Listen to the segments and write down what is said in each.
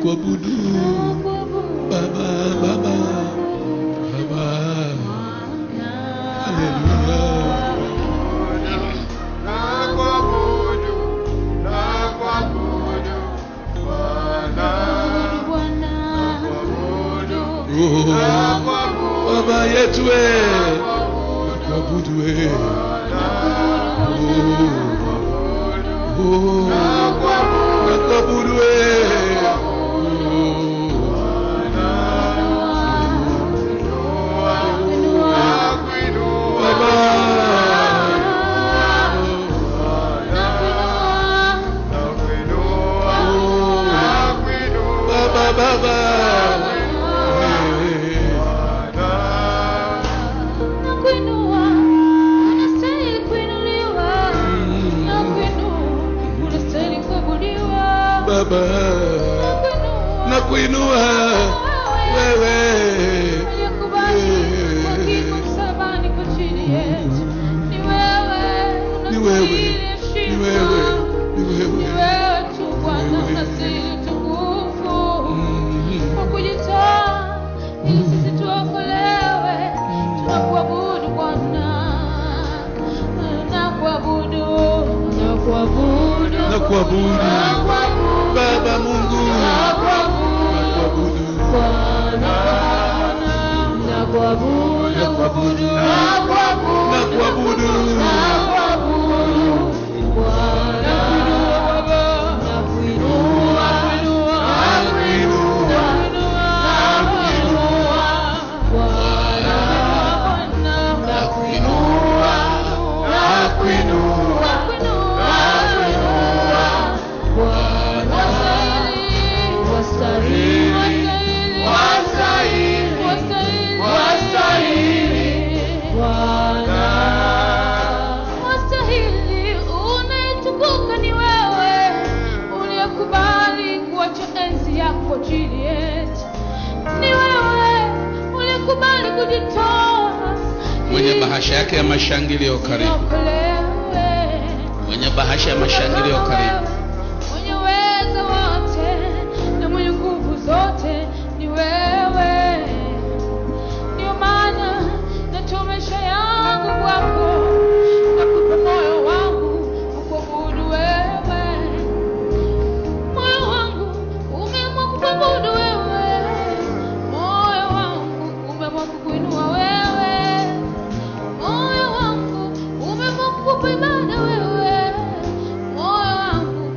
kuabudu Baba, Baba, Baba. Haleluya. Oh, Baba yetu we. Kuabudu we. Oh, oh. Nakuabudu we. Oh, Baba. Oh, Baba, Baba. Baba, nakuinua wewe. Ni wewe, ni wewe, ni wewe. Mm. kwa kujitoa ili sisi tuokolewe tunakuabudu bwana nakuabudu nakuabudu Nakuabudu. nakuabudu Baba Mungu. nakuabudu Nakuabudu. Bwana nakuabudu nakuabudu Nakuabudu. nakuabudu Bwana nakuinua nakuinua Wastahili, unayetukuka ni wewe, uliyekubali kuacha enzi yako chini yetu. Ni wewe uliyekubali kujitoa Mwenye ili bahasha yake ya mashangilio karibu. tuokolewe. Mwenye bahasha ya mashangilio karibu. Mwenye uwezo wote na mwenye nguvu zote ni wewe. Ndio maana natoa maisha yangu kwako, nakupa moyo wangu ukuabudu wewe. Moyo wangu umeamua kukuabudu wewe, moyo wangu umeamua kukuinua wewe, moyo wangu umeamua kukupa ibada wewe, moyo wangu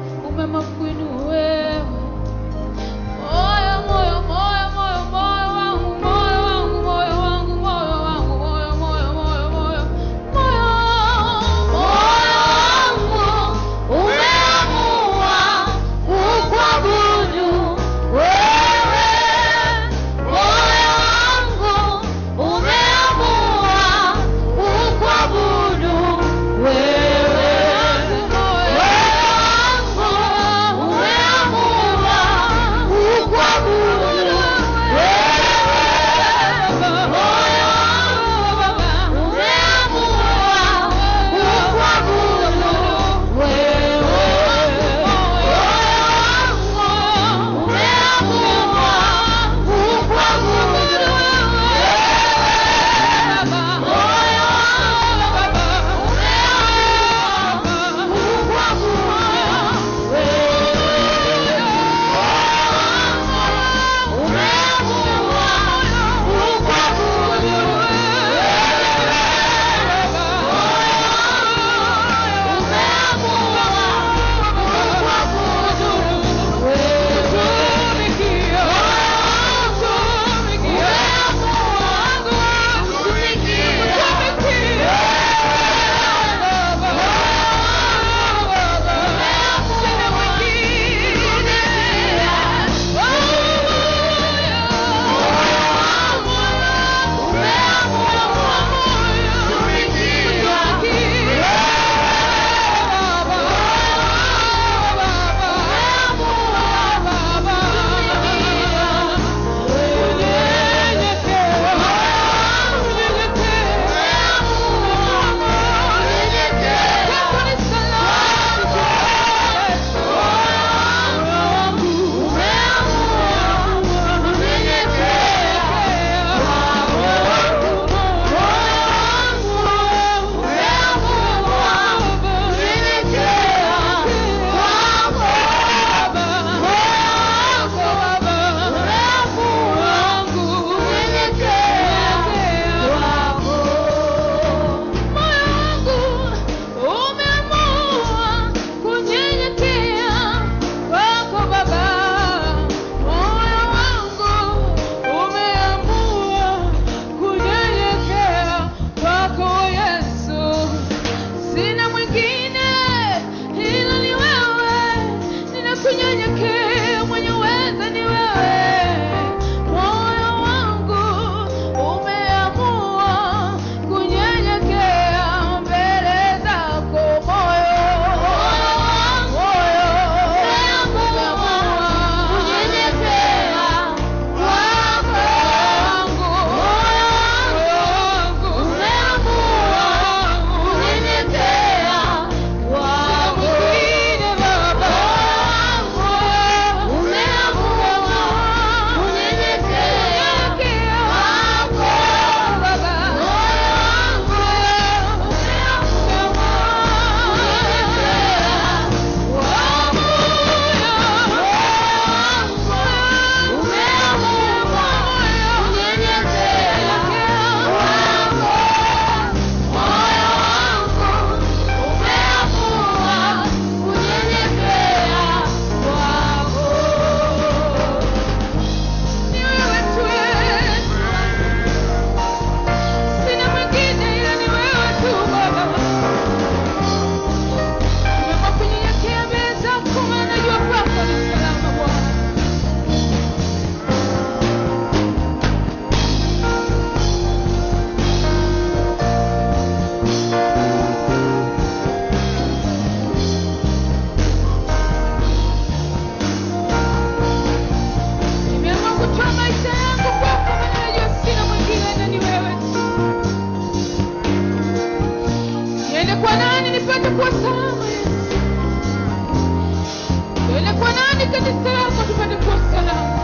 tupate kuwa salama Yesu. Tuende kwa nani kanisa lako tupate kuwa salama?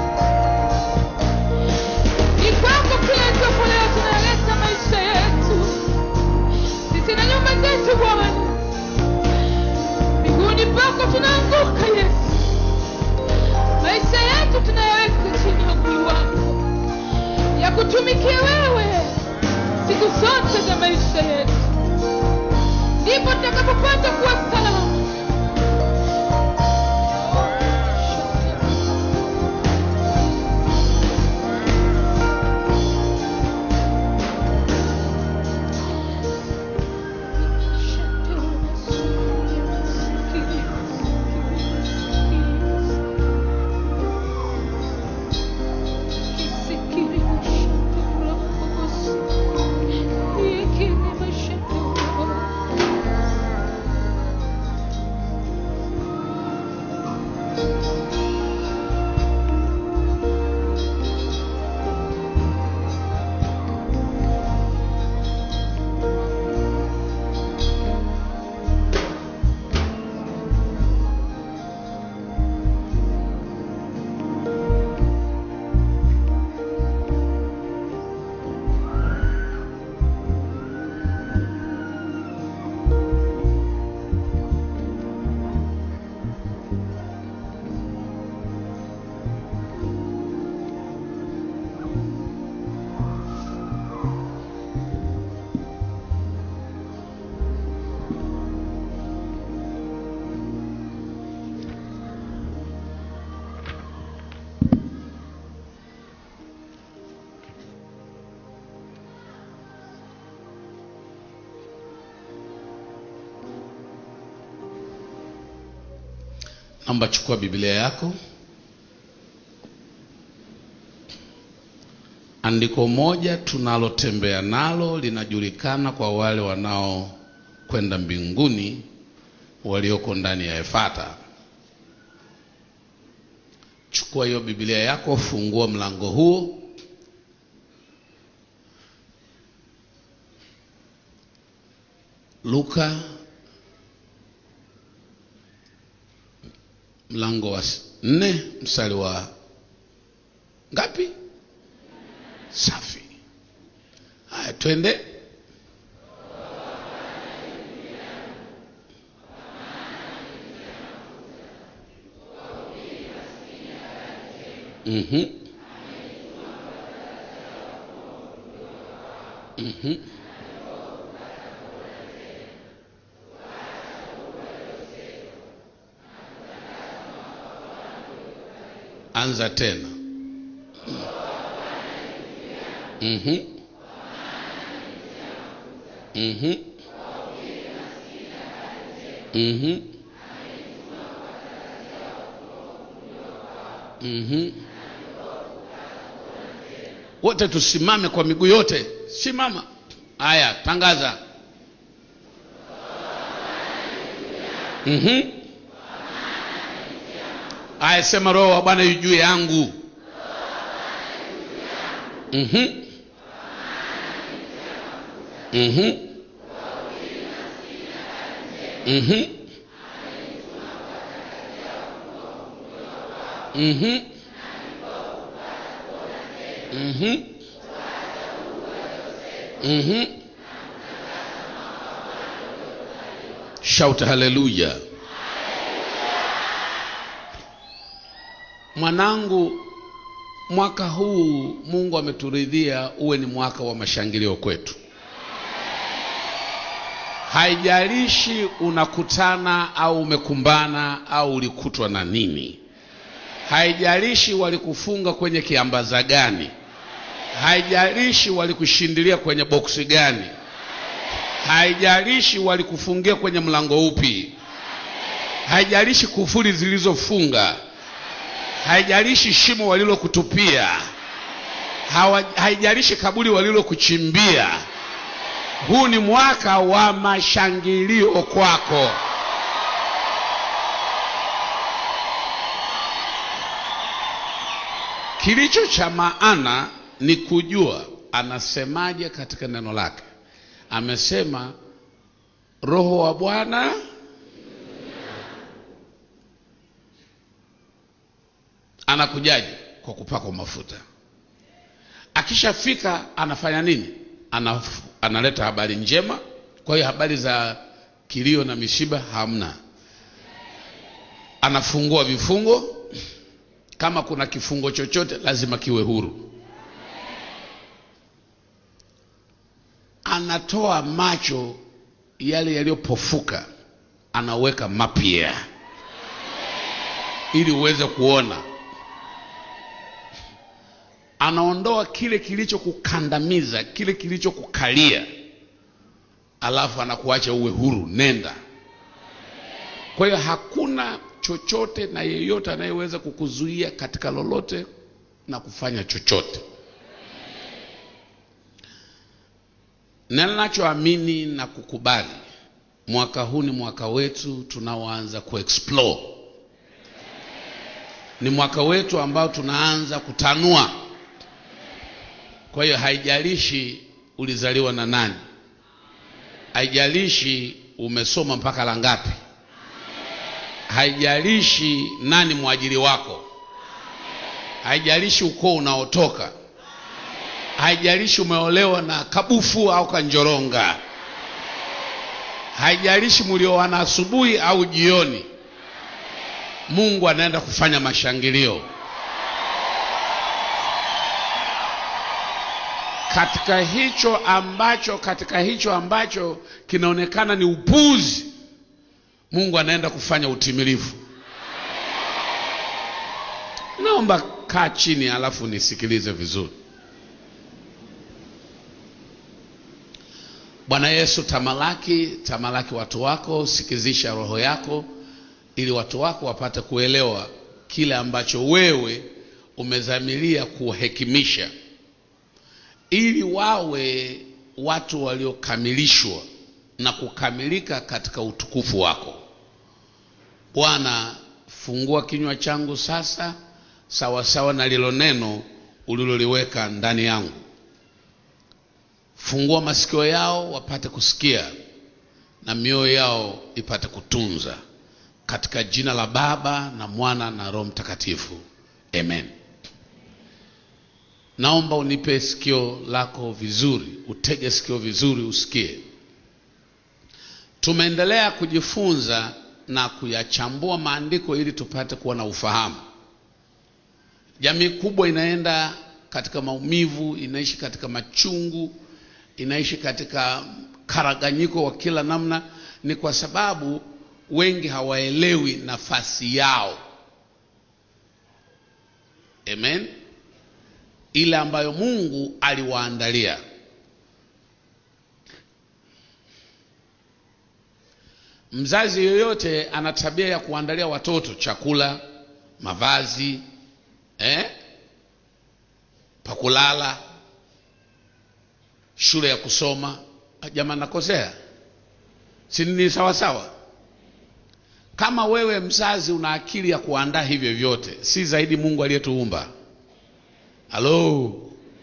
Ni kwako kila itwapo leo tunaleta maisha yetu sisi na nyumba zetu Bwana, miguuni pako tunaanguka Yesu, maisha yetu tunayaweka chini ya mguu wako, ya kutumikia wewe siku zote za maisha yetu, ndipo tutakapopata kuwa salama. naomba chukua biblia yako andiko moja tunalotembea nalo linajulikana kwa wale wanaokwenda mbinguni walioko ndani ya efata chukua hiyo biblia yako fungua mlango huo luka mlango wa s- nne mstari wa ngapi safi haya twende Mhm. Mhm. anza tena Mhm. Mhm. Mhm. Mhm. wote tusimame kwa miguu yote simama haya tangaza Mhm. Aya, sema roho wa Bwana yu juu yangu. Mhm. Mhm. Mhm. Mhm. Mhm. Mhm. Shout hallelujah. Mwanangu, mwaka huu Mungu ameturidhia uwe ni mwaka wa mashangilio kwetu. Haijalishi unakutana au umekumbana au ulikutwa na nini, haijalishi walikufunga kwenye kiambaza gani, haijalishi walikushindilia kwenye boksi gani, haijalishi walikufungia kwenye mlango upi, haijalishi kufuri zilizofunga haijalishi shimo walilokutupia, hawa- haijalishi kaburi walilokuchimbia. Huu ni mwaka wa mashangilio kwako. Kilicho cha maana ni kujua anasemaje katika neno lake. Amesema roho wa bwana anakujaje kwa kupakwa mafuta akishafika anafanya nini Anaf, analeta habari njema kwa hiyo habari za kilio na mishiba hamna anafungua vifungo kama kuna kifungo chochote lazima kiwe huru anatoa macho yale yaliyopofuka anaweka mapya ili uweze kuona anaondoa kile kilichokukandamiza kile kilichokukalia alafu anakuacha uwe huru nenda kwa hiyo hakuna chochote na yeyote anayeweza kukuzuia katika lolote na kufanya chochote na ninachoamini na kukubali mwaka huu ni mwaka wetu tunaoanza kuexplore ni mwaka wetu ambao tunaanza kutanua kwa hiyo haijalishi ulizaliwa na nani haijalishi umesoma mpaka la ngapi haijalishi nani mwajiri wako haijalishi ukoo unaotoka haijalishi umeolewa na kabufu au kanjoronga haijalishi mlioana asubuhi au jioni mungu anaenda kufanya mashangilio katika hicho ambacho katika hicho ambacho kinaonekana ni upuzi mungu anaenda kufanya utimilifu naomba kaa chini alafu nisikilize vizuri bwana yesu tamalaki tamalaki watu wako sikizisha roho yako ili watu wako wapate kuelewa kile ambacho wewe umezamilia kuhekimisha ili wawe watu waliokamilishwa na kukamilika katika utukufu wako bwana fungua kinywa changu sasa sawasawa sawa na lilo neno uliloliweka ndani yangu fungua masikio yao wapate kusikia na mioyo yao ipate kutunza katika jina la baba na mwana na roho mtakatifu amen naomba unipe sikio lako vizuri utege sikio vizuri usikie tumeendelea kujifunza na kuyachambua maandiko ili tupate kuwa na ufahamu jamii kubwa inaenda katika maumivu inaishi katika machungu inaishi katika karaganyiko wa kila namna ni kwa sababu wengi hawaelewi nafasi yao amen ile ambayo mungu aliwaandalia mzazi yoyote ana tabia ya kuandalia watoto chakula mavazi eh? pakulala shule ya kusoma jamaa nakosea si ni sawa sawa kama wewe mzazi una akili ya kuandaa hivyo vyote si zaidi mungu aliyetuumba halo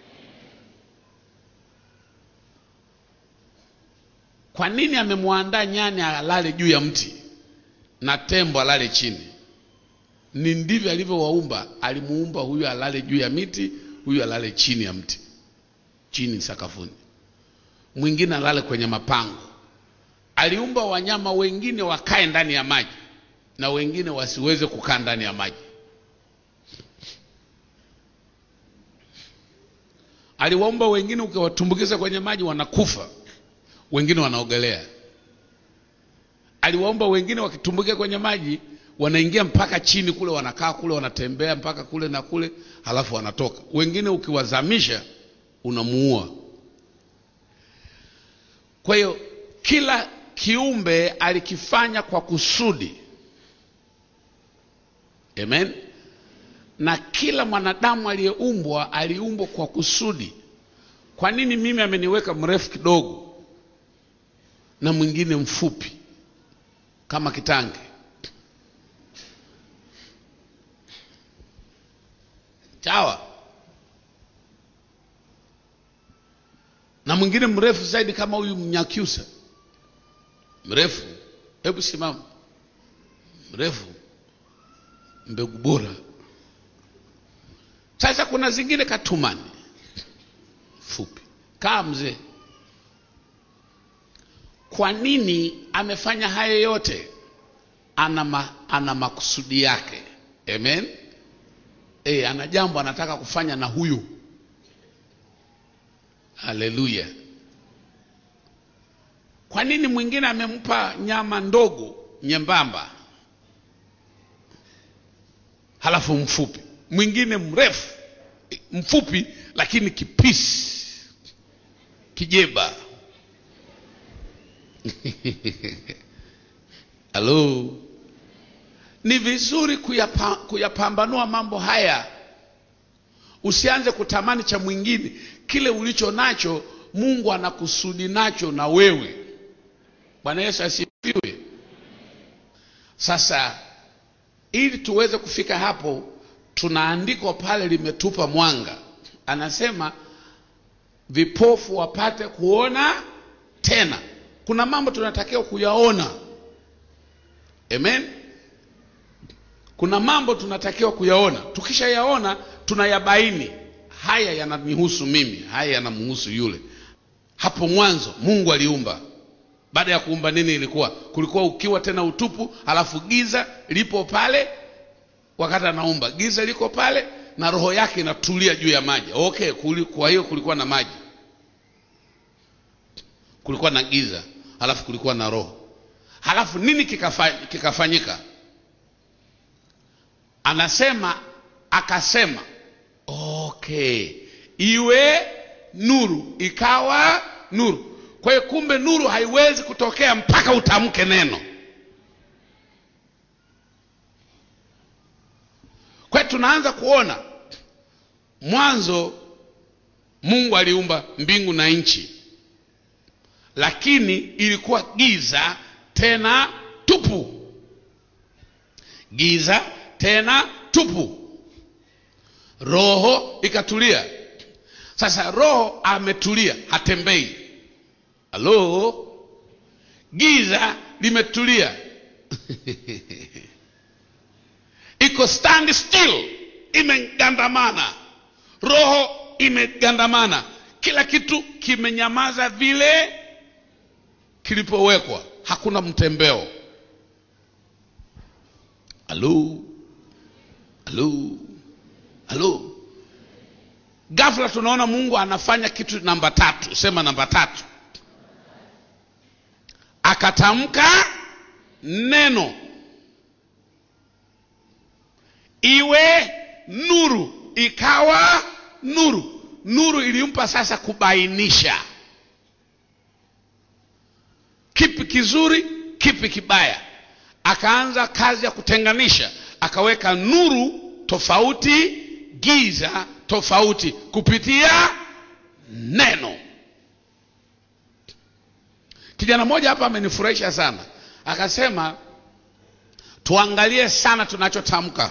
kwa nini amemwandaa nyani alale juu ya mti na tembo alale chini ni ndivyo alivyowaumba alimuumba huyu alale juu ya miti huyu alale chini ya mti chini sakafuni mwingine alale kwenye mapango aliumba wanyama wengine wakae ndani ya maji na wengine wasiweze kukaa ndani ya maji aliwaumba wengine ukiwatumbukiza kwenye maji wanakufa wengine wanaogelea aliwaumba wengine wakitumbukia kwenye maji wanaingia mpaka chini kule wanakaa kule wanatembea mpaka kule na kule halafu wanatoka wengine ukiwazamisha unamuua kwa hiyo kila kiumbe alikifanya kwa kusudi amen na kila mwanadamu aliyeumbwa aliumbwa kwa kusudi kwa nini mimi ameniweka mrefu kidogo na mwingine mfupi kama kitange chawa na mwingine mrefu zaidi kama huyu mnyakyusa mrefu hebu simama mrefu mbegu bora sasa kuna zingine katumani fupi kaa mzee kwa nini amefanya hayo yote ana, ma, ana makusudi yake amen e, ana jambo anataka kufanya na huyu haleluya kwa nini mwingine amempa nyama ndogo nyembamba halafu mfupi mwingine mrefu mfupi lakini kipisi kijeba halo ni vizuri kuyapa, kuyapambanua mambo haya usianze kutamani cha mwingine kile ulicho nacho mungu anakusudi nacho na wewe bwana yesu asifiwe sasa ili tuweze kufika hapo tuna andiko pale limetupa mwanga anasema vipofu wapate kuona tena kuna mambo tunatakiwa kuyaona amen kuna mambo tunatakiwa kuyaona tukishayaona tunayabaini haya yananihusu mimi haya yanamhusu yule hapo mwanzo mungu aliumba baada ya kuumba nini ilikuwa kulikuwa ukiwa tena utupu halafu giza lipo pale wakati anaumba giza liko pale na roho yake inatulia juu ya maji okay kuli, kwa hiyo kulikuwa na maji kulikuwa na giza halafu kulikuwa na roho halafu nini kikafa, kikafanyika anasema akasema okay iwe nuru ikawa nuru kwa hiyo kumbe nuru haiwezi kutokea mpaka utamke neno kwa hiyo tunaanza kuona mwanzo mungu aliumba mbingu na nchi lakini ilikuwa giza tena tupu giza tena tupu roho ikatulia sasa roho ametulia hatembei halo giza limetulia iko stand still imegandamana roho imegandamana kila kitu kimenyamaza vile kilipowekwa hakuna mtembeo halo halo halo ghafla tunaona mungu anafanya kitu namba tatu sema namba tatu akatamka neno iwe nuru ikawa nuru nuru ilimpa sasa kubainisha kipi kizuri kipi kibaya akaanza kazi ya kutenganisha akaweka nuru tofauti giza tofauti kupitia neno kijana mmoja hapa amenifurahisha sana akasema tuangalie sana tunachotamka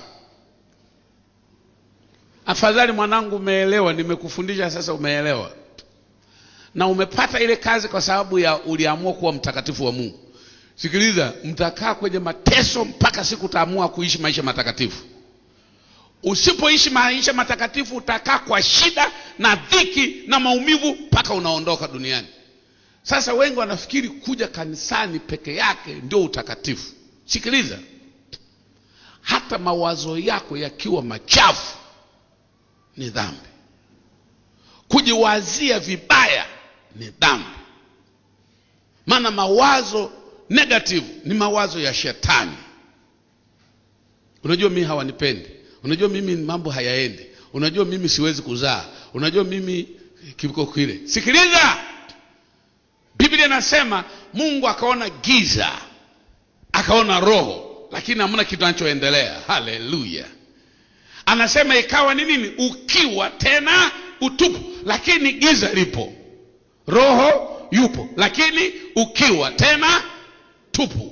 afadhali mwanangu umeelewa nimekufundisha sasa umeelewa na umepata ile kazi kwa sababu ya uliamua kuwa mtakatifu wa mungu sikiliza mtakaa kwenye mateso mpaka siku utaamua kuishi maisha matakatifu usipoishi maisha matakatifu utakaa kwa shida na dhiki na maumivu mpaka unaondoka duniani sasa wengi wanafikiri kuja kanisani peke yake ndio utakatifu sikiliza hata mawazo yako yakiwa machafu ni dhambi kujiwazia vibaya ni dhambi maana mawazo negative ni mawazo ya shetani unajua mimi hawanipendi unajua mimi mambo hayaendi unajua mimi siwezi kuzaa unajua mimi kiko kile sikiliza biblia inasema mungu akaona giza akaona roho lakini hamna kitu anachoendelea haleluya anasema ikawa ni nini ukiwa tena utupu lakini giza lipo roho yupo lakini ukiwa tena tupu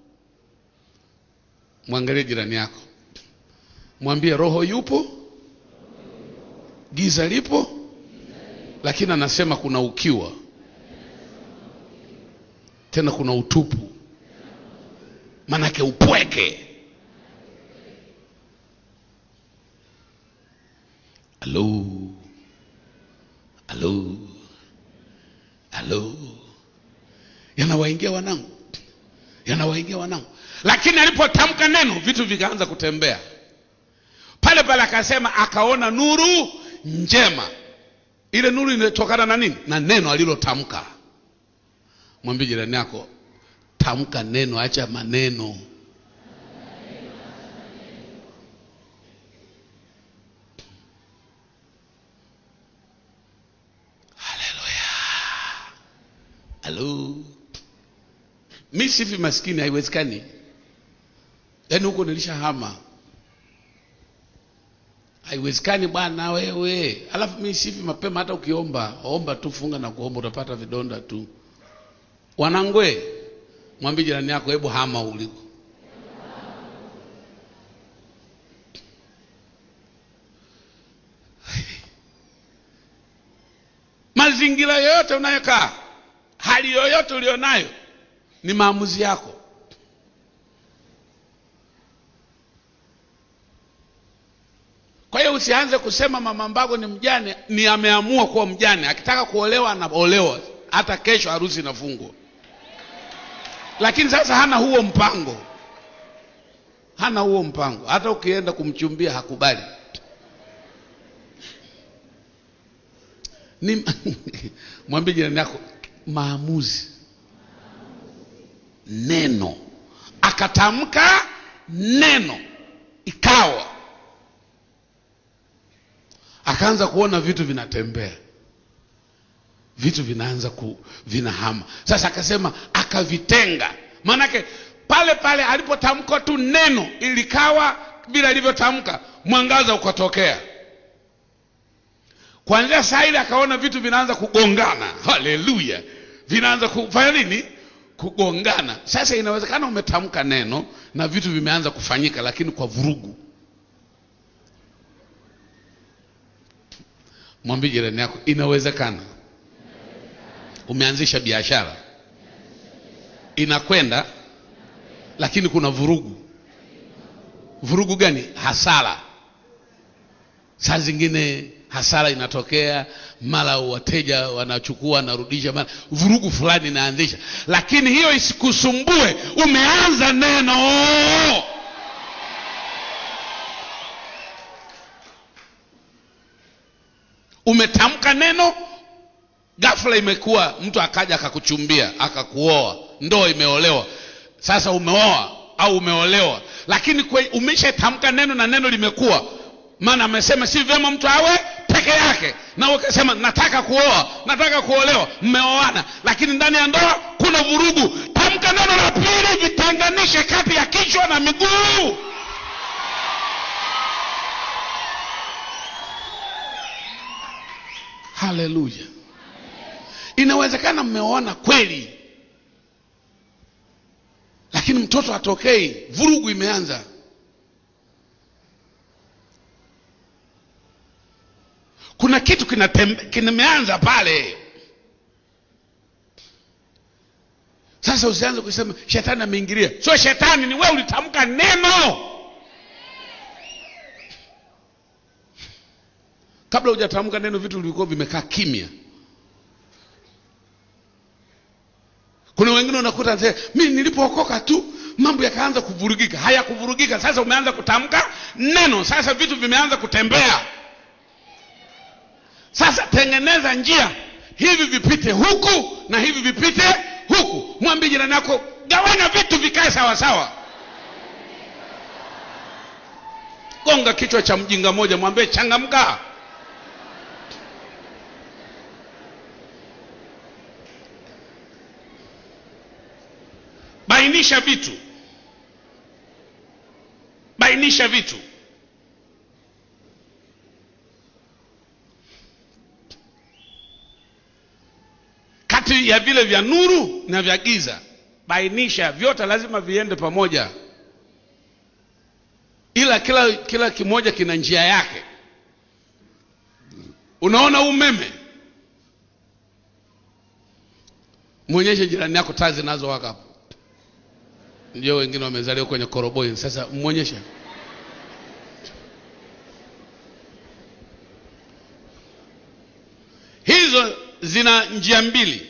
mwangalie jirani yako mwambie roho yupo giza lipo lakini anasema kuna ukiwa tena kuna utupu manake upweke halo halo halo yanawaingia wanangu yanawaingia wanangu lakini alipotamka neno vitu vikaanza kutembea pale pale akasema akaona nuru njema ile nuru inatokana na nini na neno alilotamka mwambie jirani yako tamka neno acha maneno haleluya halo mi sifi maskini haiwezekani yaani huko nilishahama haiwezekani bwana wewe alafu mi sifi mapema hata ukiomba omba tu funga na kuomba utapata vidonda tu wanangwe mwambie jirani yako hebu hama uliko mazingira yoyote unayokaa hali yoyote ulionayo ni maamuzi yako kwa hiyo usianze kusema mama mbago ni mjane ni ameamua kuwa mjane akitaka kuolewa anaolewa hata kesho harusi inafungwa lakini sasa hana huo mpango hana huo mpango hata ukienda kumchumbia hakubali ni mwambie jirani yako maamuzi neno akatamka neno ikawa akaanza kuona vitu vinatembea vitu vinaanza ku vinahama sasa akasema akavitenga maanake pale pale alipotamka tu neno ilikawa bila ilivyotamka mwangaza ukatokea kuanzia saa ile akaona vitu vinaanza kugongana haleluya vinaanza kufanya nini kugongana sasa inawezekana umetamka neno na vitu vimeanza kufanyika lakini kwa vurugu mwambie jirani yako inawezekana umeanzisha biashara inakwenda lakini kuna vurugu vurugu gani hasara saa zingine hasara inatokea mara wateja wanachukua wanarudisha mara vurugu fulani inaanzisha lakini hiyo isikusumbue umeanza neno umetamka neno ghafla imekuwa mtu akaja akakuchumbia akakuoa ndoa imeolewa sasa umeoa au umeolewa lakini umeshatamka neno na neno limekuwa maana amesema si vyema mtu awe peke yake na ukasema nataka kuoa nataka kuolewa mmeoana lakini ndani ya ndoa kuna vurugu tamka neno la pili vitenganishe kati ya kichwa na miguu haleluya inawezekana mmeoana kweli lakini mtoto atokei vurugu imeanza kuna kitu kimeanza pale sasa usianze kusema shetani ameingilia sio shetani ni wewe ulitamka neno kabla hujatamka neno vitu vilikuwa vimekaa kimya kuna wengine unakuta mi nilipookoka tu mambo yakaanza kuvurugika hayakuvurugika sasa umeanza kutamka neno sasa vitu vimeanza kutembea sasa tengeneza njia hivi vipite huku na hivi vipite huku mwambie jirani yako gawanya vitu vikae sawasawa gonga kichwa cha mjinga moja mwambie changamka bainisha vitu bainisha vitu kati ya vile vya nuru na vya giza bainisha vyote lazima viende pamoja ila kila kila kimoja kina njia yake unaona umeme mwonyeshe jirani yako taa zinazowaka hapo ndio wengine wamezaliwa kwenye koroboi. Sasa mwonyesha hizo zina njia mbili.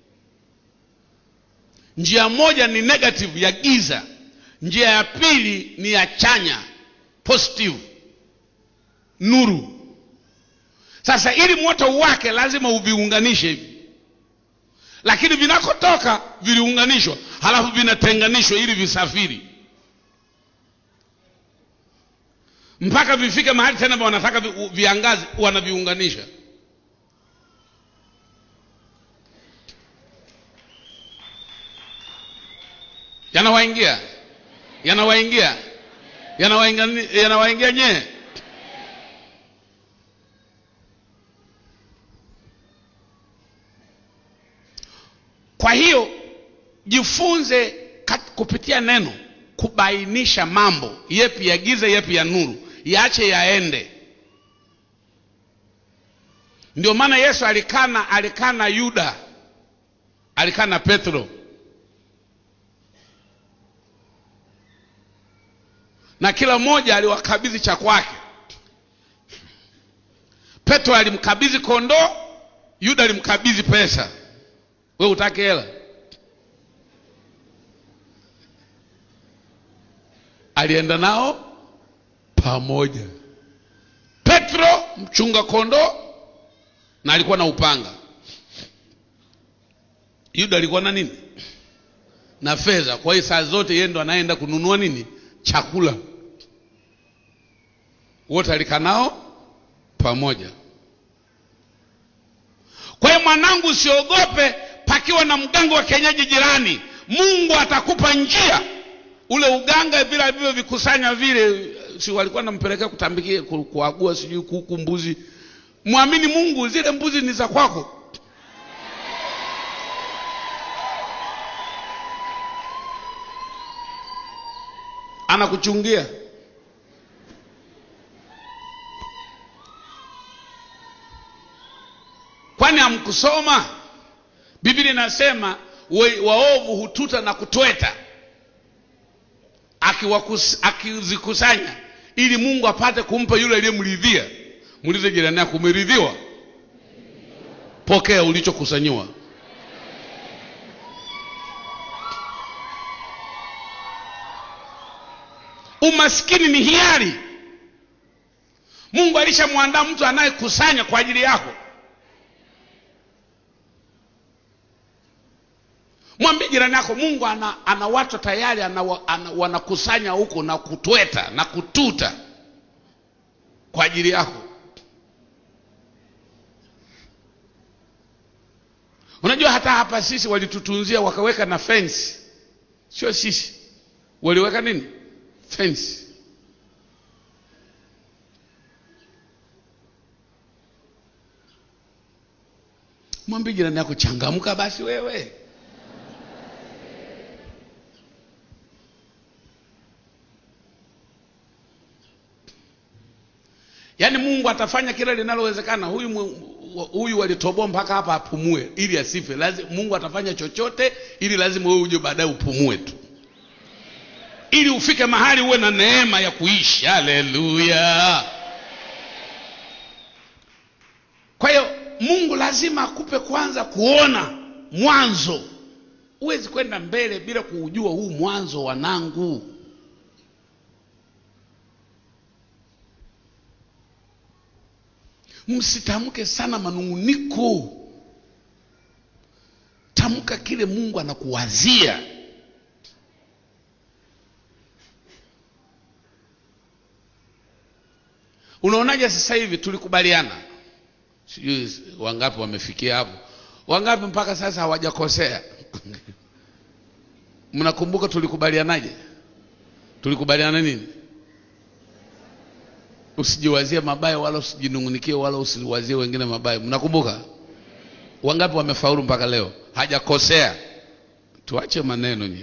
Njia moja ni negative ya giza, njia ya pili ni ya chanya positive, nuru. Sasa ili moto wake lazima uviunganishe hivi, lakini vinakotoka viliunganishwa, halafu vinatenganishwa ili visafiri mpaka vifike mahali tena wanataka vi, viangazi, wanaviunganisha. Yanawaingia, yanawaingia, yanawaingia, yanawaingia nyee Kwa hiyo jifunze kupitia neno kubainisha mambo yepi ya giza, yepi ya nuru, yaache yaende. Ndio maana Yesu alikana, alikana Yuda, alikana Petro, na kila mmoja aliwakabidhi cha kwake. Petro alimkabidhi kondoo, Yuda alimkabidhi pesa. We utake hela? Alienda nao pamoja. Petro mchunga kondoo na alikuwa na upanga. Yuda alikuwa na nini? Na fedha. Kwa hiyo saa zote yeye ndo anaenda kununua nini? Chakula. Wote alikaa nao pamoja. Kwa hiyo mwanangu, usiogope pakiwa na mganga wa kienyeji jirani, Mungu atakupa njia. Ule uganga vile alivyovikusanya vile, si walikuwa nampelekea kutambikia, kuagua, sijui kuku, mbuzi. Mwamini Mungu, zile mbuzi ni za kwako. Anakuchungia. Kwani hamkusoma? Biblia inasema waovu hututa na kutweta, akizikusanya ili Mungu apate kumpa yule aliyemridhia. Muulize jirani yako, umeridhiwa? Pokea ulichokusanyiwa. Umaskini ni hiari. Mungu alishamwandaa mtu anayekusanya kwa ajili yako. Mwambie jirani yako, Mungu ana, ana watu tayari ana, ana, wanakusanya huko na kutweta na kututa kwa ajili yako. Unajua hata hapa sisi walitutunzia wakaweka na fence, sio sisi, waliweka nini? Fence. Mwambie jirani yako, changamka basi wewe. Yaani Mungu atafanya kila linalowezekana. Huyu huyu walitoboa mpaka hapa apumue ili asife. Lazima Mungu atafanya chochote ili lazima wewe uje baadaye upumue tu, ili ufike mahali uwe na neema ya kuishi. Haleluya! Kwa hiyo Mungu lazima akupe kwanza kuona mwanzo. Huwezi kwenda mbele bila kuujua huu mwanzo, wanangu. Msitamke sana manung'uniko, tamka kile Mungu anakuwazia. Unaonaje sasa hivi tulikubaliana, sijui wangapi wamefikia hapo, wangapi mpaka sasa hawajakosea? Mnakumbuka tulikubalianaje? Tulikubaliana nini? Usijiwazie mabaya wala usijinungunikie wala usiwazie wengine mabaya. Mnakumbuka? Wangapi wamefaulu mpaka leo? Hajakosea. Tuache maneno nye.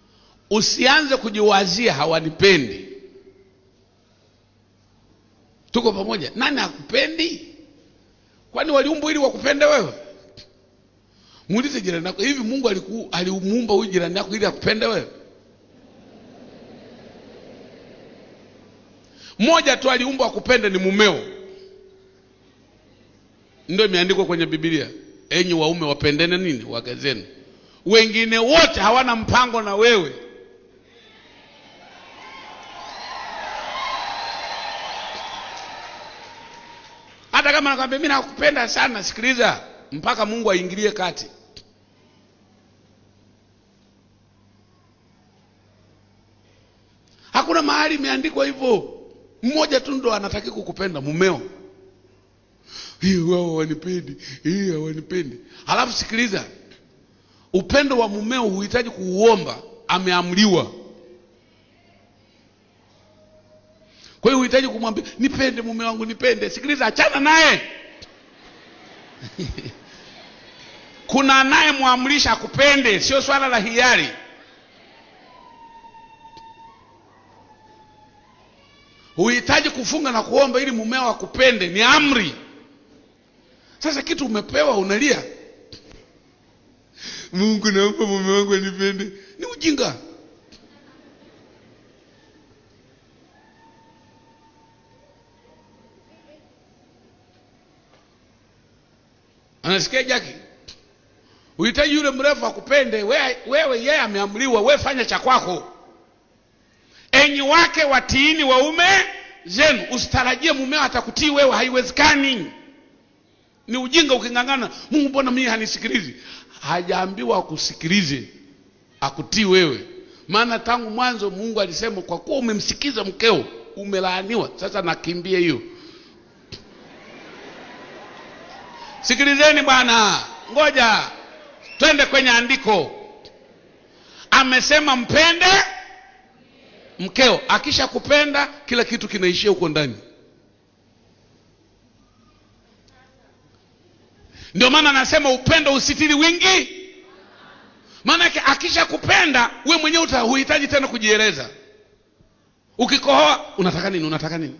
Usianze kujiwazia hawanipendi. tuko pamoja nani hakupendi kwani waliumbwa ili wakupende wewe muulize jirani yako hivi mungu aliku- alimuumba huyu jirani yako ili akupende wewe mmoja tu aliumbwa akupende ni mumeo ndio imeandikwa kwenye bibilia enyi waume wapendene nini wake zenu wengine wote hawana mpango na wewe hata kama nakwambia mi nakupenda sana sikiliza mpaka mungu aingilie kati hakuna mahali imeandikwa hivyo mmoja tu ndo anataki kukupenda mumeo hii wao hawanipendi hii hawanipendi halafu sikiliza upendo wa mumeo huhitaji kuuomba ameamriwa kwa hiyo huhitaji kumwambia nipende mume wangu nipende sikiliza achana naye kuna anayemwamrisha akupende sio swala la hiari huhitaji kufunga na kuomba ili mumeo akupende ni amri sasa kitu umepewa unalia mungu naomba mume wangu anipende ni ujinga anasikia jaki uhitaji yule mrefu akupende wewe wewe yeye ameamriwa wewe fanya cha kwako enyi wake watiini waume zenu usitarajie mumeo atakutii wewe haiwezekani ni ujinga uking'ang'ana mungu mbona mimi hanisikilizi hajaambiwa akusikilize akutii wewe maana tangu mwanzo mungu alisema kwa kuwa umemsikiza mkeo umelaaniwa sasa nakimbie hiyo sikilizeni bwana ngoja twende kwenye andiko amesema mpende mkeo akisha kupenda kila kitu kinaishia huko ndani ndio maana anasema upendo usitiri wingi maanake akisha kupenda we mwenyewe uta- huhitaji tena kujieleza ukikohoa unataka nini unataka nini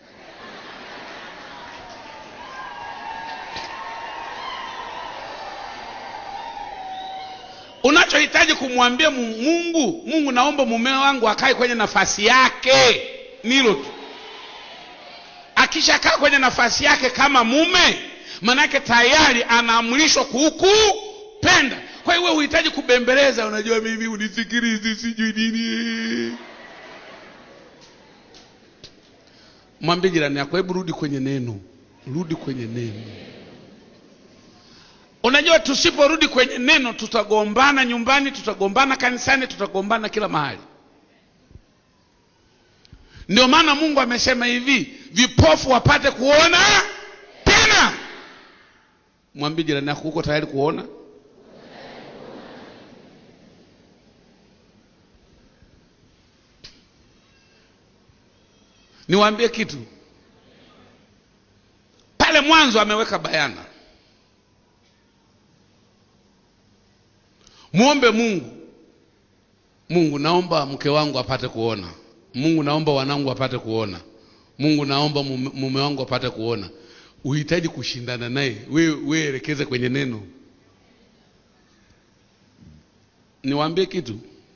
unachohitaji kumwambia Mu- mungu mungu naomba mume wangu akae kwenye nafasi yake nilo tu akishakaa kwenye nafasi yake kama mume manake tayari anaamrishwa kukupenda kwa hiyo wewe huhitaji kubembeleza unajua mimi unisikilizi sijui nini mwambie jirani yako hebu rudi kwenye neno rudi kwenye neno unajua tusiporudi kwenye neno tutagombana nyumbani tutagombana kanisani tutagombana kila mahali ndio maana mungu amesema hivi vipofu wapate kuona tena mwambie jirani yako uko tayari kuona niwaambie kitu pale mwanzo ameweka bayana mwombe mungu mungu naomba mke wangu apate kuona mungu naomba wanangu apate kuona mungu naomba mume mume wangu apate kuona uhitaji kushindana naye wewe we elekeze kwenye neno niwaambie kitu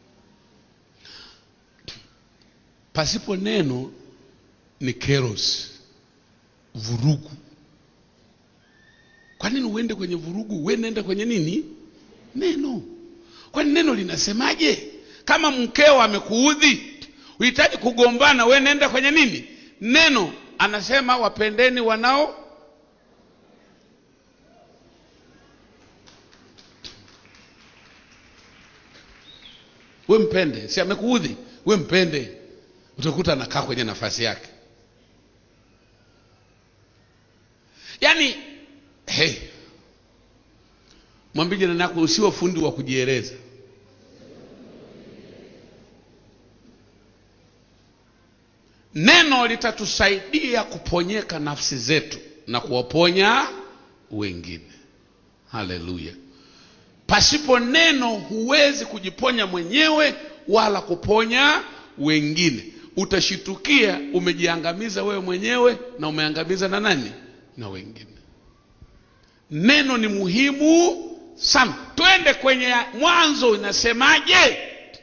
pasipo neno ni keros vurugu kwa nini uende kwenye vurugu we nenda kwenye nini neno kwani neno linasemaje kama mkeo amekuudhi uhitaji kugombana we nenda kwenye nini neno anasema wapendeni wanao we mpende si amekuudhi we mpende utakuta anakaa kwenye nafasi yake yaani hey, mwambie jirani yako usiwe fundi wa kujieleza neno litatusaidia kuponyeka nafsi zetu na kuwaponya wengine haleluya pasipo neno huwezi kujiponya mwenyewe wala kuponya wengine utashitukia umejiangamiza wewe mwenyewe na umeangamiza na nani na wengine neno ni muhimu sana twende kwenye mwanzo inasemaje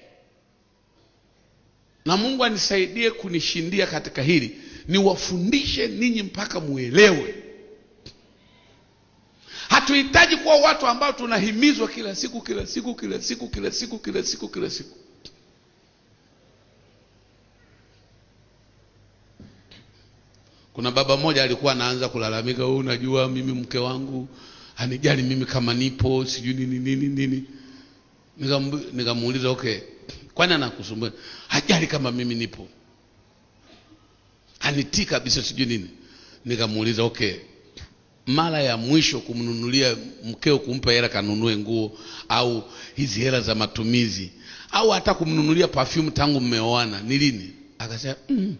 na mungu anisaidie kunishindia katika hili niwafundishe ninyi mpaka muelewe hatuhitaji kuwa watu ambao tunahimizwa kila siku kila siku kila siku kila siku kila siku kila siku kuna baba mmoja alikuwa anaanza kulalamika "Oh, unajua mimi mke wangu hanijali mimi kama nipo sijui nini nini nini Nikambu- nikamuuliza okay kwani anakusumbua hajali kama mimi nipo hanitii kabisa sijui nini nikamuuliza okay mara ya mwisho kumnunulia mkeo kumpa hela kanunue nguo au hizi hela za matumizi au hata kumnunulia perfume tangu mmeoana ni lini akasema mm.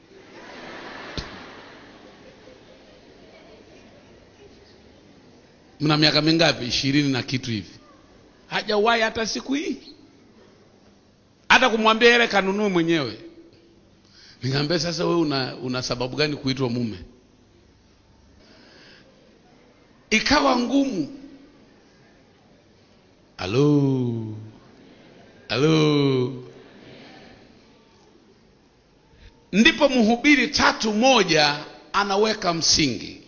mna miaka mingapi ishirini na kitu hivi hajawahi hata siku hii hata kumwambia hela kanunue mwenyewe nikamwambia sasa wewe una, una sababu gani kuitwa mume ikawa ngumu halo halo ndipo mhubiri tatu moja anaweka msingi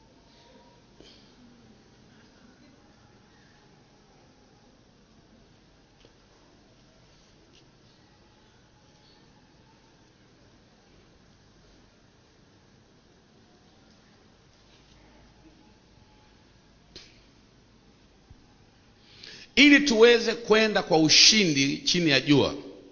ili tuweze kwenda kwa ushindi chini ya jua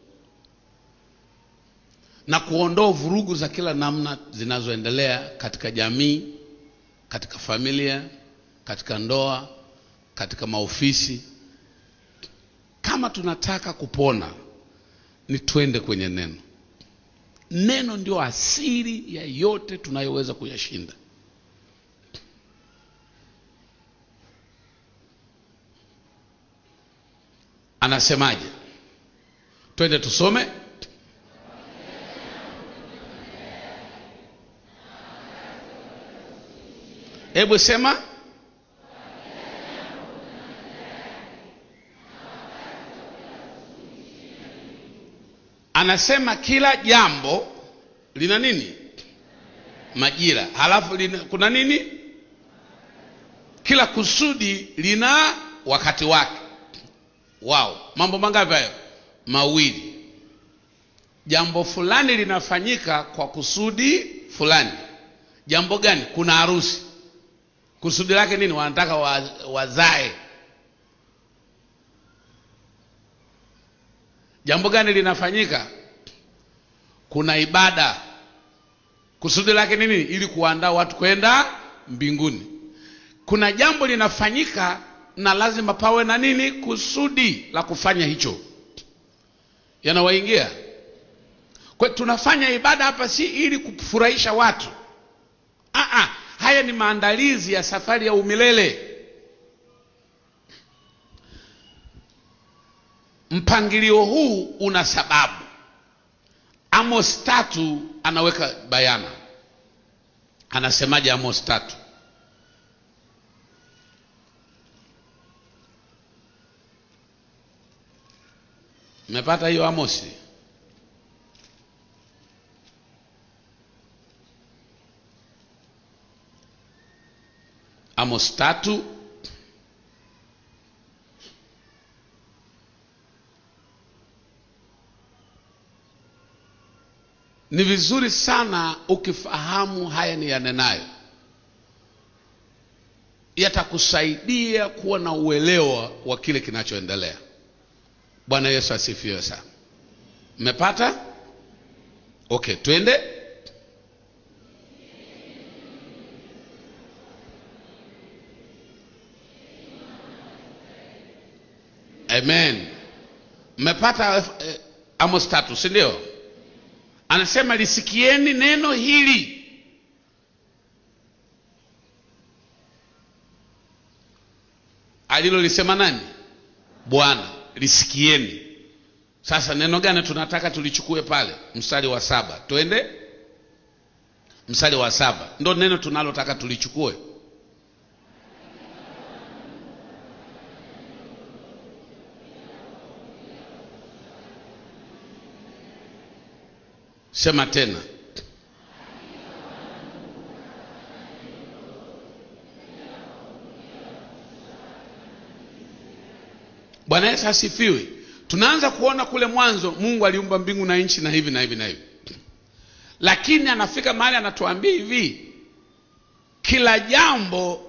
na kuondoa vurugu za kila namna zinazoendelea katika jamii, katika familia, katika ndoa, katika maofisi. Kama tunataka kupona, ni twende kwenye neno. Neno ndio asili ya yote tunayoweza kuyashinda. Anasemaje? Twende tusome. Hebu sema. Anasema kila jambo lina nini? Majira. Halafu lina, kuna nini? Kila kusudi lina wakati wake. Wow, mambo mangapi hayo? Mawili. Jambo fulani linafanyika kwa kusudi fulani. Jambo gani? Kuna harusi. Kusudi lake nini? Wanataka wa, wazae. Jambo gani linafanyika? Kuna ibada. Kusudi lake nini? Ili kuandaa watu kwenda mbinguni. Kuna jambo linafanyika na lazima pawe na nini? Kusudi la kufanya hicho. Yanawaingia? Kwa tunafanya ibada hapa si ili kufurahisha watu. Aa, haya ni maandalizi ya safari ya umilele. Mpangilio huu una sababu. Amos tatu anaweka bayana. Anasemaje Amos tatu? Mmepata hiyo Amosi? Amos tatu ni vizuri sana ukifahamu haya ni yanenayo, yatakusaidia kuwa na uelewa wa kile kinachoendelea. Bwana Yesu asifiwe sana. Mmepata? Okay, twende. Amen. Mmepata eh, Amos tatu, si ndio? Anasema lisikieni neno hili. Alilolisema nani? Bwana. Lisikieni, Sasa neno gani tunataka tulichukue pale? Mstari wa saba, twende mstari wa saba, ndo neno tunalotaka tulichukue. Sema tena. Bwana Yesu asifiwe. Tunaanza kuona kule mwanzo Mungu aliumba mbingu na nchi na hivi na hivi na hivi, lakini anafika mahali anatuambia hivi, kila jambo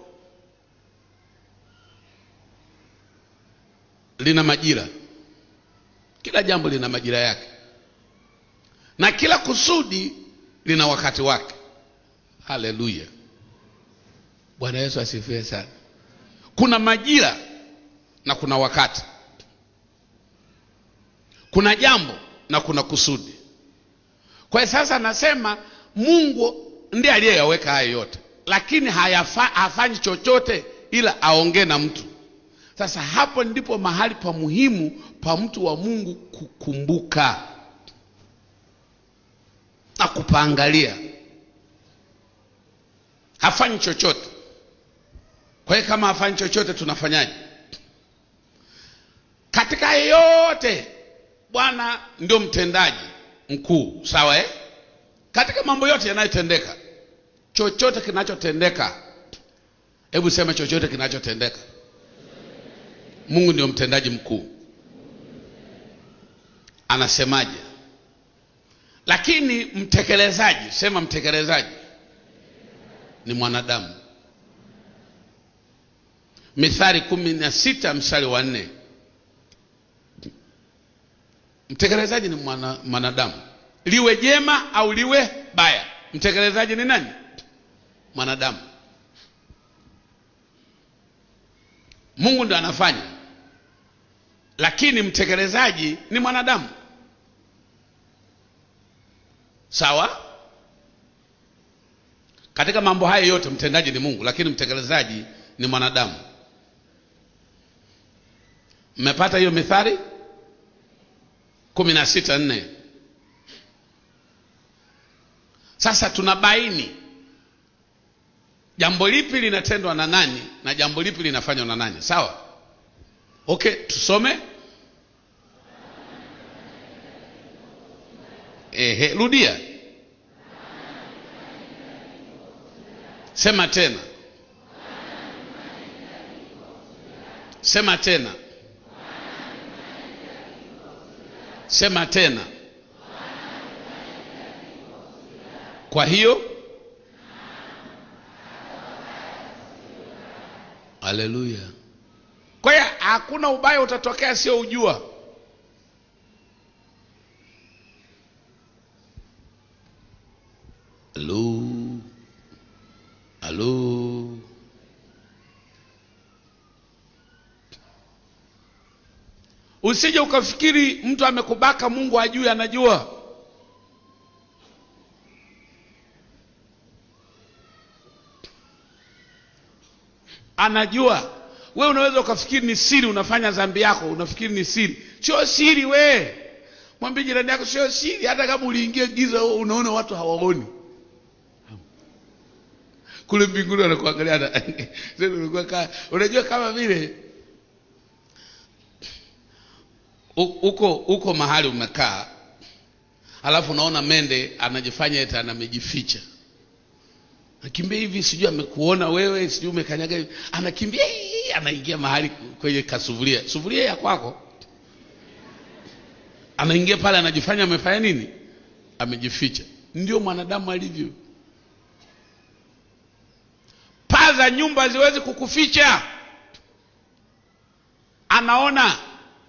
lina majira, kila jambo lina majira yake, na kila kusudi lina wakati wake. Haleluya, Bwana Yesu asifiwe sana. Kuna majira na kuna wakati, kuna jambo na kuna kusudi. Kwa hiyo sasa nasema Mungu ndiye aliyeyaweka hayo yote, lakini hayafa, hafanyi chochote ila aongee na mtu. Sasa hapo ndipo mahali pa muhimu pa mtu wa Mungu kukumbuka na kupaangalia. Hafanyi chochote. Kwa hiyo kama hafanyi chochote, tunafanyaje? Katika yote Bwana ndio mtendaji mkuu, sawa eh? Katika mambo yote yanayotendeka, chochote kinachotendeka, hebu sema chochote kinachotendeka, Mungu ndio mtendaji mkuu. Anasemaje? Lakini mtekelezaji, sema mtekelezaji ni mwanadamu. Mithali kumi na sita mstari wa nne. Mtekelezaji ni mwana, mwanadamu, liwe jema au liwe baya, mtekelezaji ni nani? Mwanadamu. Mungu ndo anafanya, lakini mtekelezaji ni mwanadamu. Sawa. Katika mambo haya yote mtendaji ni Mungu, lakini mtekelezaji ni mwanadamu. Mmepata hiyo Mithali kumi na sita nne. Sasa tunabaini jambo lipi linatendwa na nani na jambo lipi linafanywa na nani. Sawa, okay, tusome. Ehe, rudia, sema tena, sema tena, sema tena. Kwa hiyo, haleluya. Kwa hiyo hakuna ubaya utatokea sio ujua. Halo, halo. Usije ukafikiri mtu amekubaka Mungu ajui, anajua. Anajua. We unaweza ukafikiri ni siri, unafanya dhambi yako, unafikiri ni siri. Sio siri. We mwambie jirani yako, sio siri. Hata kama uliingia giza, unaona watu hawaoni kule mbinguni wanakuangalia. Unajua kama vile uko uko mahali umekaa, alafu unaona mende anajifanya eti anamejificha, anakimbia hivi, sijui amekuona wewe, sijui umekanyaga hivi, anakimbia anaingia mahali kwenye kasufuria, sufuria ya kwako, anaingia pale, anajifanya amefanya nini, amejificha. Ndio mwanadamu alivyo. Paa za nyumba haziwezi kukuficha, anaona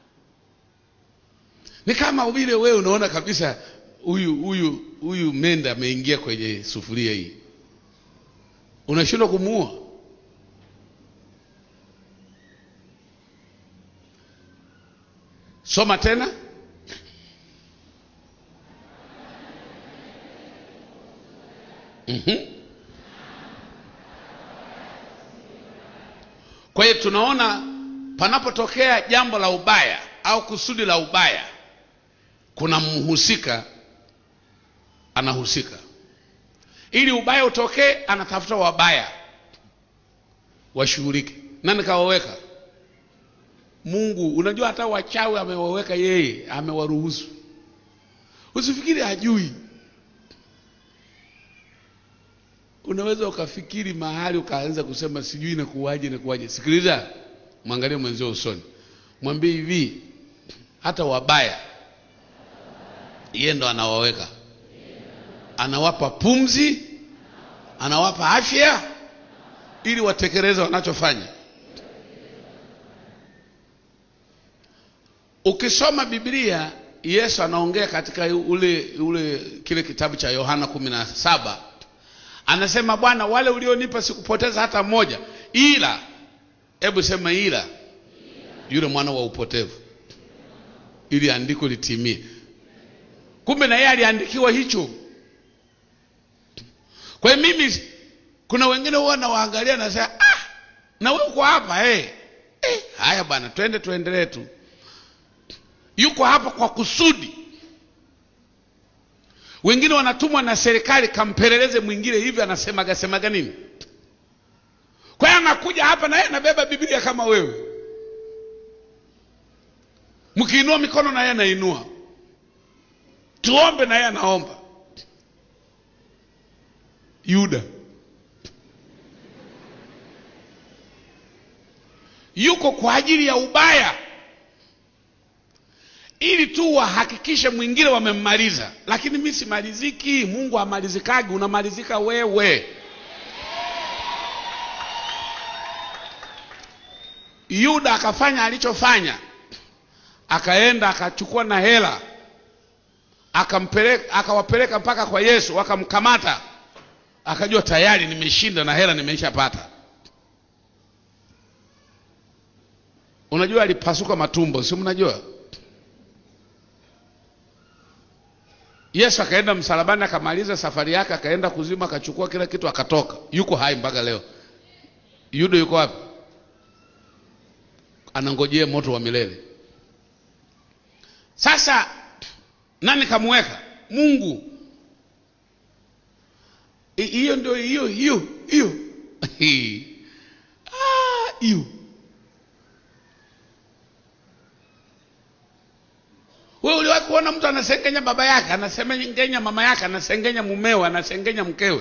ni kama vile wewe unaona kabisa huyu huyu huyu menda ameingia kwenye sufuria hii, unashindwa kumuua. Soma tena. mm-hmm. Kwa hiyo tunaona panapotokea jambo la ubaya au kusudi la ubaya kuna mhusika anahusika ili ubaya utokee anatafuta wabaya washughulike nani kawaweka mungu unajua hata wachawi amewaweka yeye amewaruhusu usifikiri hajui unaweza ukafikiri mahali ukaanza kusema sijui inakuwaje inakuwaje sikiliza mwangalie mwenzio usoni mwambie hivi hata wabaya yeye ndo anawaweka anawapa pumzi anawapa afya ili watekeleze wanachofanya ukisoma biblia yesu anaongea katika ule ule kile kitabu cha yohana kumi na saba anasema bwana wale ulionipa sikupoteza hata mmoja ila hebu sema ila yule mwana wa upotevu ili andiko litimie kumbe na yeye aliandikiwa hicho kwa hiyo mimi kuna wengine huwa nawaangalia nasema ah, na wewe uko hapa eh. Eh, haya bwana twende tuendelee tu yuko hapa kwa kusudi wengine wanatumwa na serikali kampeleleze mwingine hivi anasemaga semaga nini kwa hiyo anakuja hapa na yeye anabeba biblia kama wewe mkiinua mikono na yeye anainua tuombe na yeye anaomba yuda yuko kwa ajili ya ubaya ili tu wahakikishe mwingine wamemmaliza lakini mi simaliziki mungu amalizikagi unamalizika wewe yuda akafanya alichofanya akaenda akachukua na hela akampeleka akawapeleka mpaka kwa yesu wakamkamata akajua tayari nimeshinda na hela nimeishapata unajua alipasuka matumbo si mnajua yesu akaenda msalabani akamaliza safari yake akaenda kuzima akachukua kila kitu akatoka yuko hai mpaka leo yudo yuko wapi anangojea moto wa milele sasa nani kamweka mungu I- hiyo ndio hiyo hiyo hiyo Ah, hiyo wewe uliwahi kuona mtu anasengenya baba yake anasengenya mama yake anasengenya mumewe anasengenya mkewe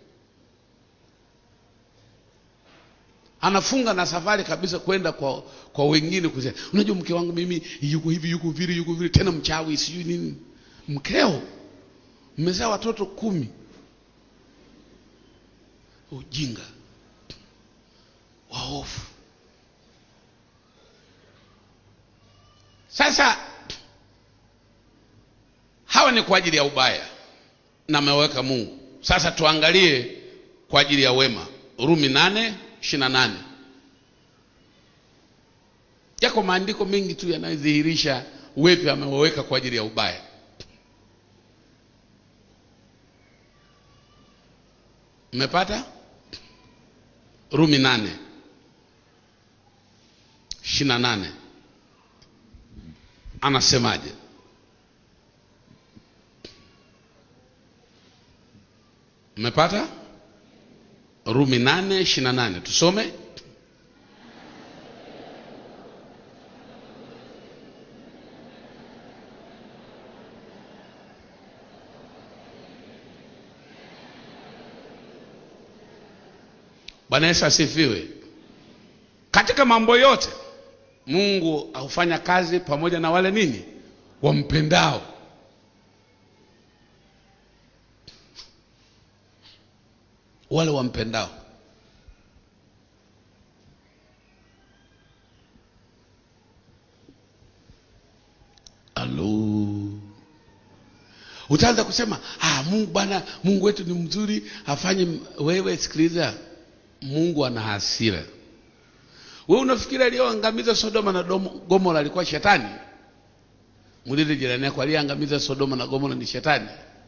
anafunga na safari kabisa kwenda kwa kwa wengine kusema unajua mke wangu mimi yuko hivi yuko vile yuko vile tena mchawi sijui nini mkeo mmezaa watoto kumi ujinga waofu sasa hawa ni kwa ajili ya ubaya na ameweka mungu sasa tuangalie kwa ajili ya wema rumi nane ishiri na nane yako maandiko mengi tu yanayodhihirisha wepi amewaweka kwa ajili ya ubaya mmepata rumi nane ishiri na nane anasemaje mmepata rumi nane ishiri na nane tusome bwana yesu asifiwe katika mambo yote mungu hufanya kazi pamoja na wale nini wampendao wale wampendao alo utaanza kusema ah, mungu bwana mungu wetu ni mzuri afanye m-" wewe sikiliza mungu ana hasira we unafikiri aliyoangamiza sodoma na Domo- gomora alikuwa shetani mulile jirani yako aliyeangamiza sodoma na gomora ni shetani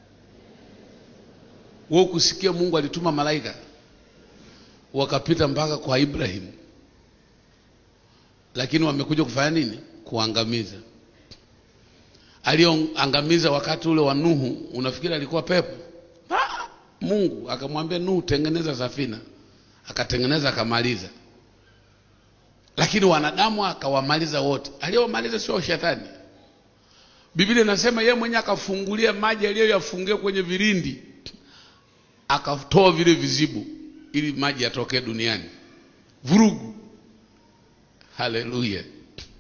we ukusikia mungu alituma malaika wakapita mpaka kwa ibrahim lakini wamekuja kufanya nini kuangamiza aliyoangamiza wakati ule wa Nuhu, unafikiri alikuwa pepo? Ah, Mungu akamwambia Nuhu, tengeneza safina, akatengeneza akamaliza, lakini wanadamu akawamaliza wote. Aliyowamaliza sio shetani. Biblia inasema yeye mwenyewe akafungulia maji aliyoyafungia kwenye vilindi, akatoa vile vizibu ili maji yatokee duniani. Vurugu! Haleluya!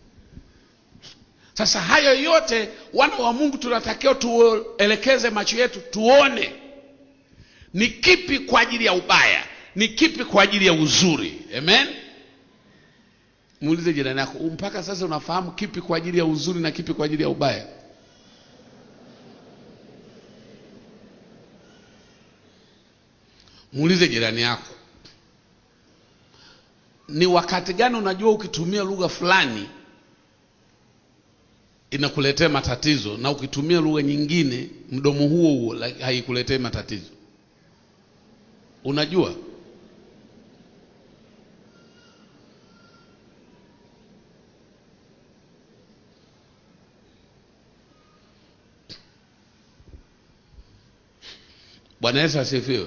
Sasa hayo yote wana wa Mungu tunatakiwa tuelekeze macho yetu tuone ni kipi kwa ajili ya ubaya, ni kipi kwa ajili ya uzuri. Amen. Muulize jirani yako, mpaka sasa unafahamu kipi kwa ajili ya uzuri na kipi kwa ajili ya ubaya? Muulize jirani yako, ni wakati gani unajua ukitumia lugha fulani inakuletea matatizo na ukitumia lugha nyingine mdomo huo huo haikuletei matatizo. Unajua? Bwana Yesu asifiwe.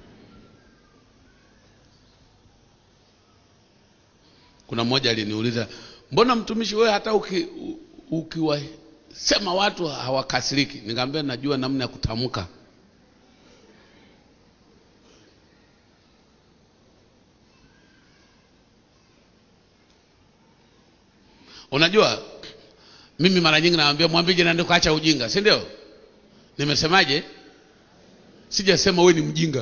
Kuna mmoja aliniuliza, mbona mtumishi wewe hata uki ukiwasema watu hawakasiriki. Nikamwambia najua namna ya kutamka. Unajua, mimi mara nyingi naambia mwambie jirani yako acha ujinga, si ndio? Nimesemaje? Sijasema wewe ni mjinga.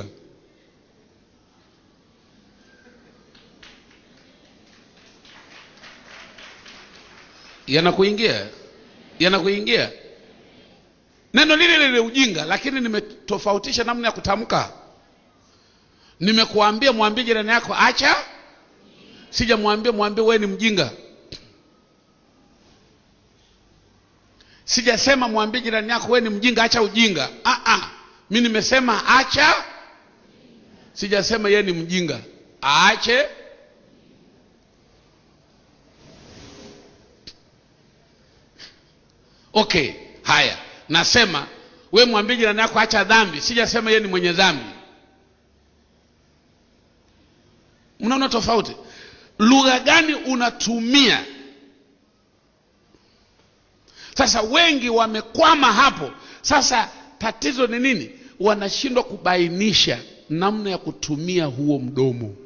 yanakuingia yanakuingia neno lile lile ujinga, lakini nimetofautisha namna ya kutamka. Nimekuambia mwambie jirani yako acha, sijamwambia mwambie wewe ni mjinga. Sijasema mwambie jirani yako wewe ni mjinga, acha ujinga. Ah ah, mimi nimesema acha, sijasema yeye ni mjinga, aache Okay, haya, nasema we mwambie jirani yako acha dhambi, sijasema yeye ni mwenye dhambi. Mnaona tofauti? Lugha gani unatumia? Sasa wengi wamekwama hapo. Sasa tatizo ni nini? Wanashindwa kubainisha namna ya kutumia huo mdomo,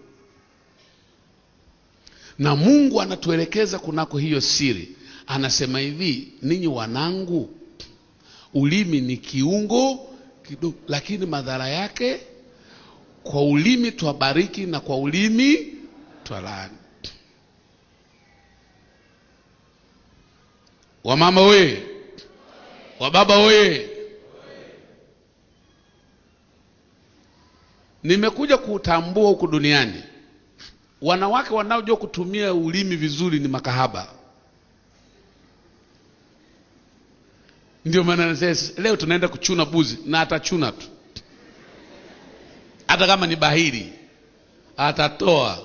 na Mungu anatuelekeza kunako hiyo siri anasema hivi, ninyi wanangu, ulimi ni kiungo kidogo, lakini madhara yake, kwa ulimi twabariki na kwa ulimi twalaani. Wamama we, wababa we, nimekuja kutambua huku duniani wanawake wanaojua kutumia ulimi vizuri ni makahaba. Ndio maana nasema leo tunaenda kuchuna buzi, na atachuna tu, hata kama ni bahiri atatoa.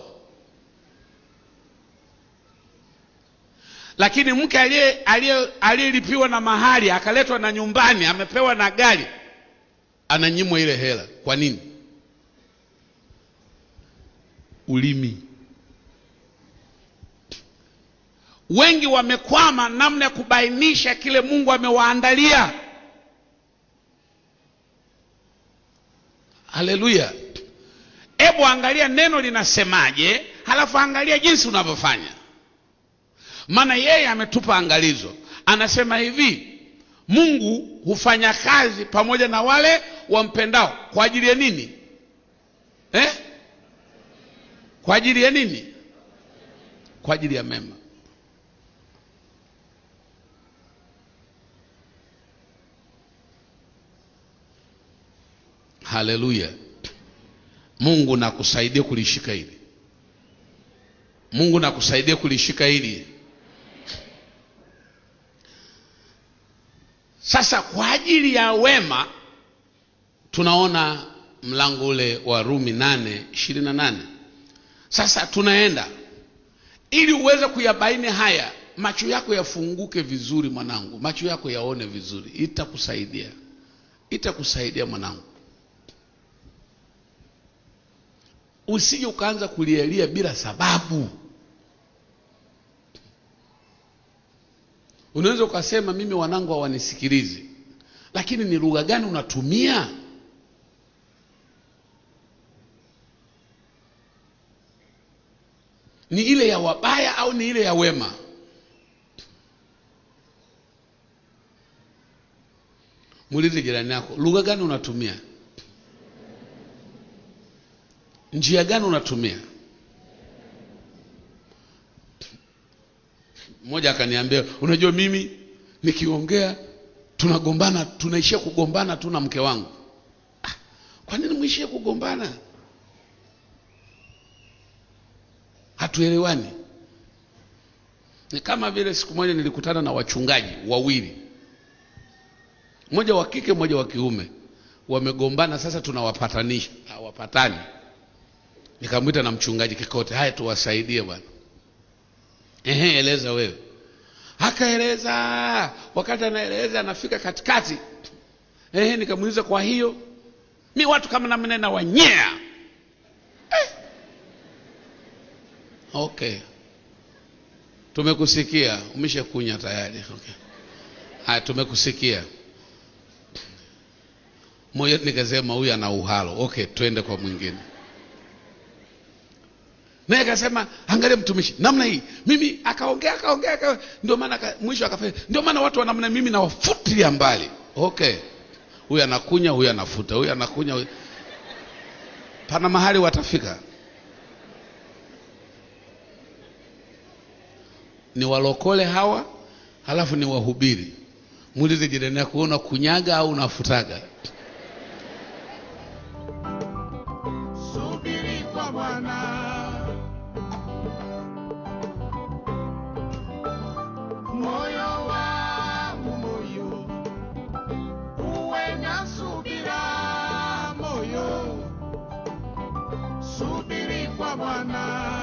Lakini mke aliyelipiwa na mahali akaletwa na nyumbani, amepewa na gari, ananyimwa ile hela. Kwa nini? Ulimi. Wengi wamekwama namna ya kubainisha kile Mungu amewaandalia. Haleluya! Hebu angalia neno linasemaje, halafu angalia jinsi unavyofanya. Maana yeye ametupa angalizo, anasema hivi, Mungu hufanya kazi pamoja na wale wampendao kwa ajili ya nini eh? Kwa ajili ya nini? Kwa ajili ya mema. Haleluya! Mungu nakusaidie kulishika hili. Mungu nakusaidie kulishika hili. Sasa kwa ajili ya wema tunaona mlango ule wa Rumi nane ishirini na nane. Sasa tunaenda ili uweze kuyabaini haya, macho yako yafunguke vizuri mwanangu, macho yako yaone vizuri, itakusaidia, itakusaidia mwanangu. Usije ukaanza kulialia bila sababu. Unaweza ukasema mimi wanangu hawanisikilizi, lakini ni lugha gani unatumia? Ni ile ya wabaya au ni ile ya wema? Muulize jirani yako, lugha gani unatumia? Njia gani unatumia? Mmoja akaniambia, unajua mimi nikiongea tunagombana, tunaishia kugombana tu na mke wangu. Ah, kwa nini mwishie kugombana? Hatuelewani. Ni kama vile siku moja nilikutana na wachungaji wawili, mmoja wa kike, mmoja wa kiume, wamegombana. Sasa tunawapatanisha, hawapatani. Nikamwita na mchungaji Kikote, haya tuwasaidie bwana. Ehe, eleza wewe. Akaeleza, wakati anaeleza anafika katikati. Ehe, nikamuuliza kwa hiyo mi watu kama namna na wanyea eh. Okay, tumekusikia, umeshakunya tayari. Okay, haya, tumekusikia. Moja nikasema huyu ana uhalo. Okay, twende kwa mwingine naye akasema angalia mtumishi namna hii mimi akaongea akaongea aka, ndio maana aka, mwisho akafanya ndio maana watu wa namna mimi nawafutilia mbali okay huyu anakunya huyu anafuta huyu anakunya huyu. pana mahali watafika ni walokole hawa halafu ni wahubiri muulize jirani yako una kunyaga au unafutaga Subiri kwa Bwana, moyo wangu moyo, uwe na subira moyo, subiri kwa Bwana.